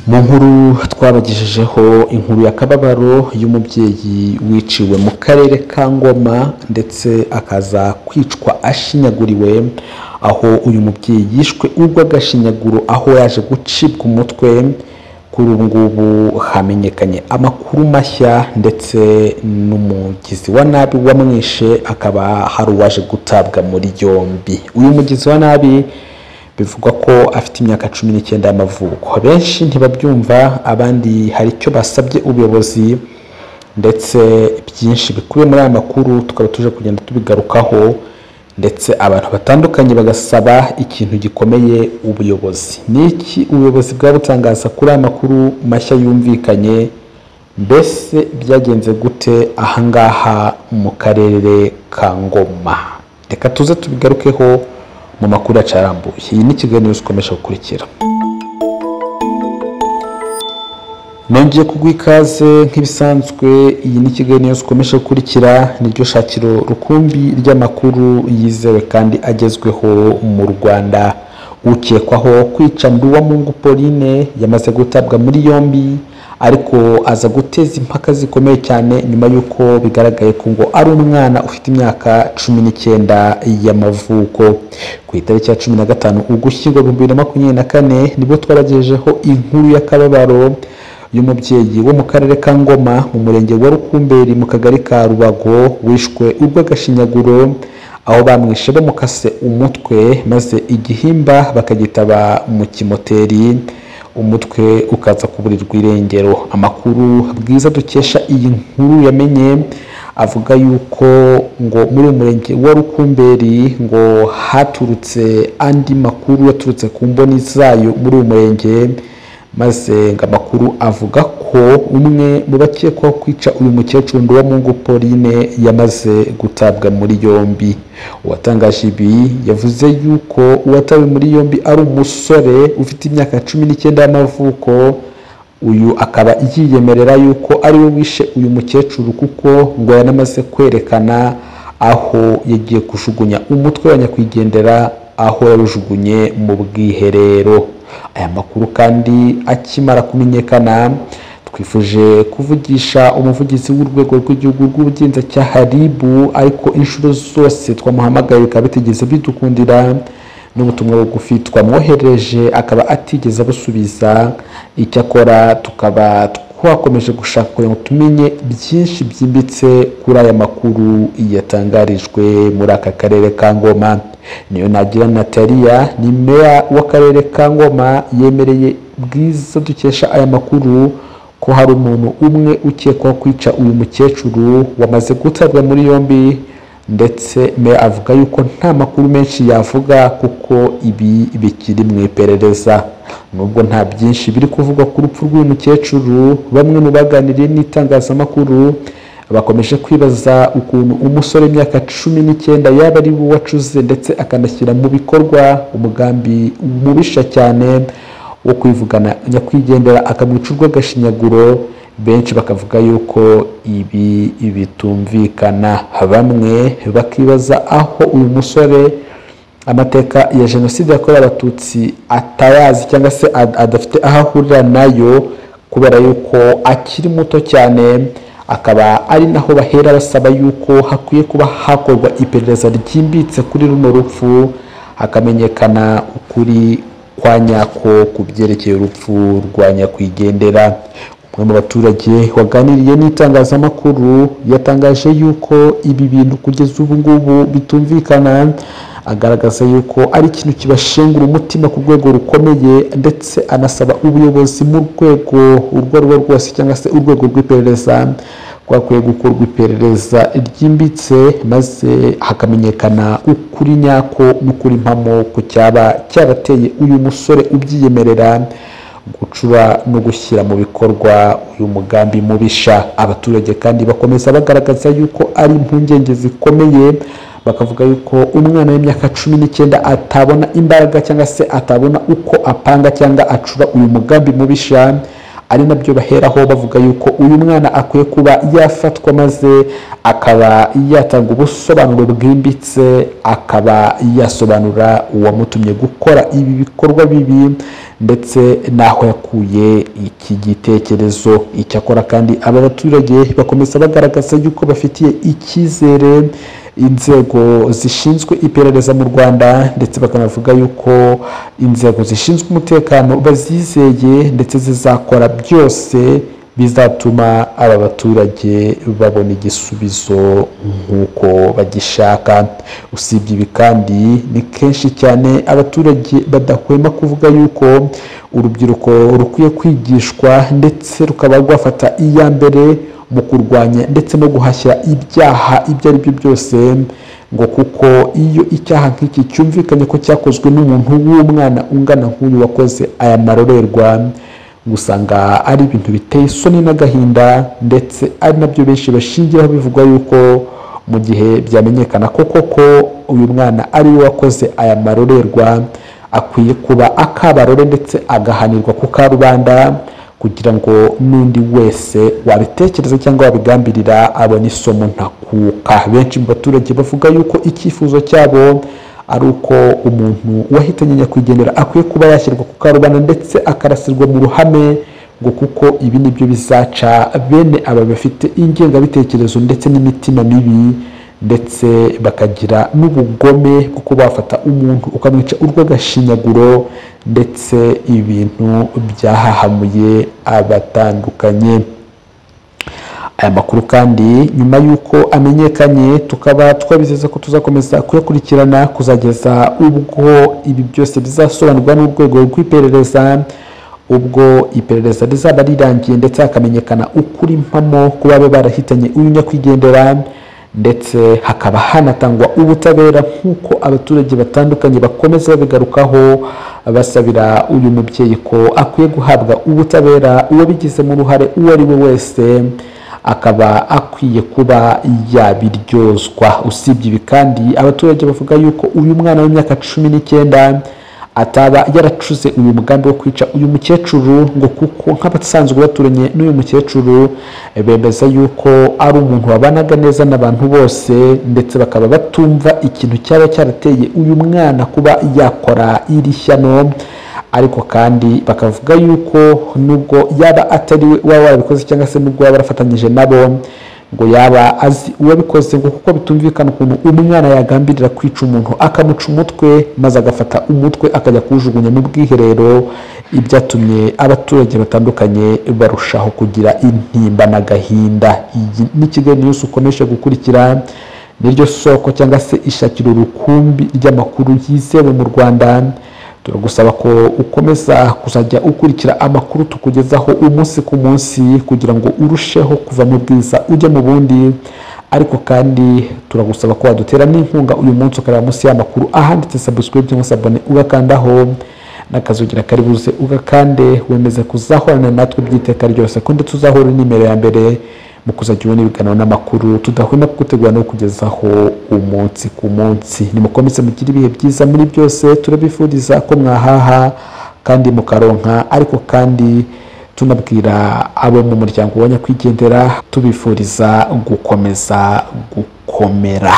mu nkuru twabagejejeho inkuru y'akababaro y'umubyeyi wiciwe mu karere ka ngoma ndetse akaza kwicwa ashinyaguriwe aho uyu mubyeyi yishwe urw'agashinyaguro aho yaje gucibwa umutwe kuri ubu ngubu hamenyekanye amakuru mashya ndetse n'umugizi wa nabi wamwishe akaba hari uwaje gutabwa muri yombi uyu mugizi wa nabi bivugwa ko afite imyaka cumi n'icyenda y'amavuko benshi ntibabyumva abandi hari icyo basabye ubuyobozi ndetse byinshi bikubiye muri aya makuru tukaba tuje kugenda tubigarukaho ndetse abantu batandukanye bagasaba ikintu gikomeye ubuyobozi ni iki ubuyobozi bwaba butangaza kuri aya makuru mashya yumvikanye mbese byagenze gute ahangaha mu karere ka ngoma reka tuze tubigarukeho mu makuru yacu arambuye iyi ni ikiganiro zikomeje gukurikira nongeye kuguha ikaze nk'ibisanzwe iyi ni ikiganiro zikomeje gukurikira niryo shakiro rukumbi ry'amakuru yizewe kandi agezweho mu rwanda ukekwaho kwica nduwamungu pauline yamaze gutabwa muri yombi ariko aza guteza impaka zikomeye cyane nyuma y'uko bigaragaye ko ngo ari umwana ufite imyaka cumi n'icyenda y'amavuko ku itariki ya cumi na gatanu ugushyingo bibiri na makumyabiri na kane nibwo twaragejejeho inkuru y'akababaro y'umubyeyi wo mu karere ka ngoma mu murenge wa rukumberi mu kagari ka rubago wishwe urw'agashinyaguro aho bamwishe bamukase umutwe maze igihimba bakagitaba mu kimoteri umutwe ukaza kuburirwa irengero amakuru bwiza dukesha iyi nkuru yamenye avuga yuko ngo muri uyu murenge wa rukumberi ngo haturutse andi makuru yaturutse ku mboni zayo muri uyu murenge maze ngo amakuru avuga ko umwe mu bakekwaho kwica uyu mukecuru Nduwamungu Pauline yamaze gutabwa muri yombi uwatangaje ibi yavuze yuko uwatawe muri yombi ari umusore ufite imyaka cumi n'icyenda y'amavuko uyu akaba yiyemerera yuko ari we wishe uyu mukecuru kuko ngo yanamaze kwerekana aho yagiye kujugunya umutwe wa nyakwigendera aho yarujugunye mu bwiherero aya makuru kandi akimara kumenyekana twifuje kuvugisha umuvugizi w'urwego rw'igihugu rw'ubugenzacyaha ribu ariko inshuro zose twamuhamagaye bikaba bitigeze bidukundira n'ubutumwa bugufi twamwohereje akaba atigeze abusubiza icyakora tukaba twakomeje gushaka kugira ngo tumenye byinshi byimbitse kuri aya makuru yatangarijwe muri aka karere ka ngoma niyo nagira nataliya ni meya w'akarere ka ngoma yemereye bwiza dukesha aya makuru ko hari umuntu umwe ukekwaho kwica uyu mukecuru wamaze gutabwa muri yombi ndetse meya avuga yuko nta makuru menshi yavuga kuko ibi bikiri mu iperereza nubwo nta byinshi biri kuvugwa ku rupfu rw'uyu mukecuru bamwe mu baganiriye n'itangazamakuru bakomeje kwibaza ukuntu umusore imyaka cumi n'icyenda yaba ari we wacuze ndetse akanashyira mu bikorwa umugambi mubisha cyane wo kwivugana nyakwigendera akamwica urw'agashinyaguro benshi bakavuga yuko ibi bitumvikana bamwe bakibaza aho uyu musore amateka ya jenoside yakorewe abatutsi atayazi cyangwa se adafite aho ahurira nayo kubera yuko akiri muto cyane akaba ari naho bahera basaba yuko hakwiye kuba hakorwa iperereza ryimbitse kuri runo rupfu hakamenyekana ukuri kwa nyako ku byerekeye urupfu rwa nyakwigendera umwe mu baturage waganiriye n'itangazamakuru yatangaje yuko ibi bintu kugeza ubu ngubu bitumvikana agaragaza yuko ari ikintu kibashengura umutima ku rwego rukomeye ndetse anasaba ubuyobozi mu rwego urwo ari rwo rwose cyangwa se urwego rw'iperereza rwakwiye gukorwa iperereza ryimbitse maze hakamenyekana ukuri nyako n'ukuri mpamo ku cyaba cyarateye uyu musore ubyiyemerera gucura no gushyira mu bikorwa uyu mugambi mubisha abaturage kandi bakomeza bagaragaza yuko ari impungenge zikomeye bakavuga yuko umwana w'imyaka cumi n'icyenda atabona imbaraga cyangwa se atabona uko apanga cyangwa acura uyu mugambi mubisha ari nabyo baheraho bavuga yuko uyu mwana akwiye kuba yafatwa maze akaba yatanga ubusobanuro bwimbitse akaba yasobanura uwamutumye gukora ibi bikorwa bibi ndetse n'aho yakuye iki gitekerezo icyakora kandi aba baturage bakomeza bagaragaza yuko bafitiye icyizere inzego zishinzwe iperereza mu rwanda ndetse bakanavuga yuko inzego zishinzwe umutekano bazizeye ndetse zizakora byose bizatuma aba baturage babona igisubizo nk'uko bagishaka usibye ibi kandi ni kenshi cyane abaturage badahwema kuvuga yuko urubyiruko rukwiye kwigishwa ndetse rukaba rwafata iya mbere mu kurwanya ndetse no guhashya ibyaha ibyo ari byo byose ngo kuko iyo icyaha nk'iki cyumvikanye ko cyakozwe n'umuntu w'umwana ungana nk'uyu wakoze aya marorerwa ngo usanga ari ibintu biteye isoni n'agahinda ndetse ari nabyo benshi bashingiraho bivugwa yuko mu gihe byamenyekana ko koko uyu mwana ari we wakoze aya marorerwa akwiye kuba akabarore ndetse agahanirwa ku karubanda kugira ngo n'undi wese wabitekereza cyangwa wabigambirira abone isomo ntakuka benshi mu baturage bavuga yuko icyifuzo cyabo ari uko umuntu wahitanye nyakwigendera akwiye kuba yashyirwa ku karubanda ndetse akarasirwa mu ruhame ngo kuko ibi ni byo bizaca bene aba bafite ingengabitekerezo ndetse n'imitima mibi ndetse bakagira n'ubugome kuko bafata umuntu ukamwica urw'agashinyaguro ndetse ibintu byahahamuye abatandukanye aya makuru kandi nyuma y'uko amenyekanye tukaba twabizeza ko tuzakomeza kuyakurikirana kuzageza ubwo ibi byose bizasobanurwa n'urwego rw'iperereza ubwo iperereza rizaba rirangiye ndetse hakamenyekana ukuri mpamo ku baba barahitanye uyu nyakwigendera ndetse hakaba hanatangwa ubutabera nk'uko abaturage batandukanye bakomeza babigarukaho basabira uyu mubyeyi ko akwiye guhabwa ubutabera uwabigizemo uruhare uwo ari we wese akaba akwiye kuba yabiryozwa usibye ibi kandi abaturage bavuga yuko uyu mwana w'imyaka cumi n'icyenda ataba yaracuze uyu mugambi wo kwica uyu mukecuru ngo kuko nk'abasanzwe baturanye n'uyu mukecuru bemeza yuko ari umuntu wabanaga neza n'abantu bose ndetse bakaba batumva ikintu cyaba cyarateye uyu mwana kuba yakora iri shyano ariko kandi bakavuga yuko nubwo yaba atari we uba warabikoze cyangwa se nubwo yaba yarafatanyije nabo ngo yaba azi uwabikoze ngo kuko bitumvikana ukuntu umwana yagambirira kwica umuntu akamuca umutwe maze agafata umutwe akajya kuwujugunya mu bwiherero ibyatumye abaturage batandukanye barushaho kugira intimba n'agahinda iyi ni kigali niyusi ukomeje gukurikira niryo soko cyangwa se ishakira urukumbi ry'amakuru yizewe mu rwanda turagusaba ko ukomeza kuzajya ukurikira amakuru tukugezaho umunsi ku munsi kugira ngo urusheho kuva mu bwiza ujya mu bundi ariko kandi turagusaba ko wadutera n'inkunga uyu munsi ukareba munsi y'amakuru ahanditse subscribe cyangwa se abone ugakandaho n'akazugira kari buze ugakande wemeze kuzahorana natwe by'iteka ryose ko ndetse uzahura n'imero ya mbere mu kuzajya ubona ibiganiro n'amakuru tudahwema kugutegura no kugezaho umunsi ku munsi nimukomeze mugire ibihe byiza muri byose turabifuriza ko mwahaha kandi mukaronka ariko kandi tunabwira abo mu muryango wa nyakwigendera tubifuriza gukomeza gukomera